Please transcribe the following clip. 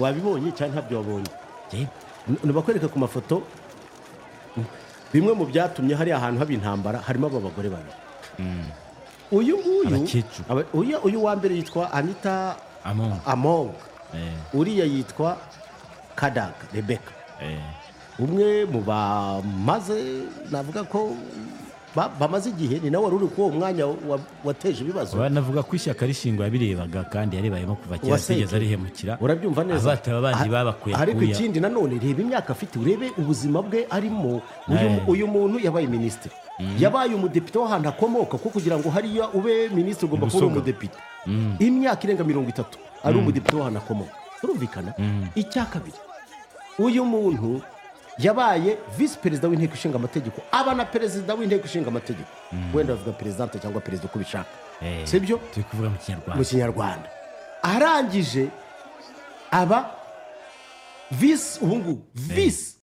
wabibonye cyangwa ntabyo wabonye nubakwereka ku mafoto bimwe mu byatumye hari ahantu haba intambara harimo aba bagore babiri uyu nguyu Abakecuru. aba- uyu- uyu wa mbere yitwa anita among among eh, uriya yitwa kadaga rebeka eh, umwe mu bamaze navuga ko ba- bamaze igihe ni nawe wari uri kuri uwo mwanya wa- wateje ibibazo banavuga ko ishyaka rishingo yabirebaga kandi yarebayemo kuva kera Uwasenge. atigeze arihemukira urabyumva neza Abataba bandi Ah, babakuye ariko akuya. ikindi nanone reba imyaka afite urebe ubuzima bwe arimo uyu, Eh. uyu muntu yabaye minisitiri yabaye umudepite w'ahantu akomoka ko kugira ngo hariya ube minisitiri ugomba kuba uri Musoga. umudepite imyaka irenga mirongo itatu ari umudepite w'ahantu akomoka turumvikana icya kabiri uyu muntu yabaye visi perezida w'inteko ishinga amategeko aba na perezida w'inteko ishinga amategeko wenda bavuga perezidante cyangwa perezida uko ubishaka eh, si byo turi kuvuga mu mu kinyarwanda kinyarwanda arangije aba visi ubungubu visi